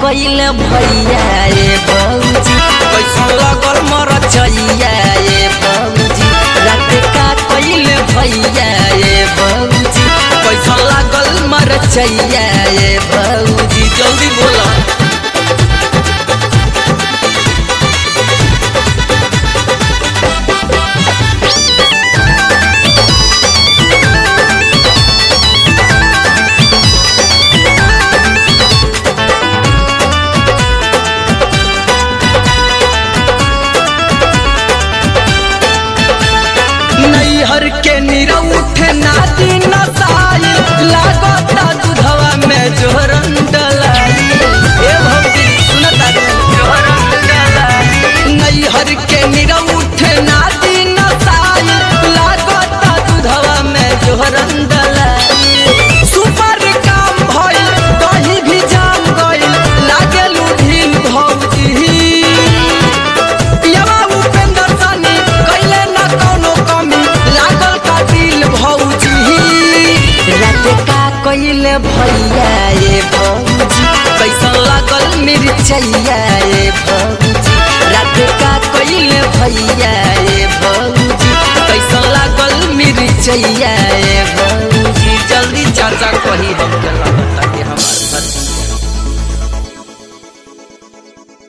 कइले भैया ए भौजी कैसन लगल मर चैया ए भौजी रात का कइले भैया ए भौजी कैसन लागल मर चैया ए भौजी जल्दी बोला नैहर के निरउठ नादी नसाई लागता दूधवा में जोरन डलाई ए भौजी सुनता रे जोरन डलाई नैहर के निरउठ नादी नसाई लागता दूधवा में जोरन डलाई सुपर काम भइल दही भी जाम गइल लागेलू ढील भौजी पियवा उपेंद्र सानी कैले ना कौनो कमी लागल का दिल भौजी रात का कैले भैया ए भौजी कैसन लागल मिर्चैया ए भौजी रात का कैले भैया ए भौजी कैसन लागल मिर्चैया ए भौजी जल्दी चाचा कही हम चला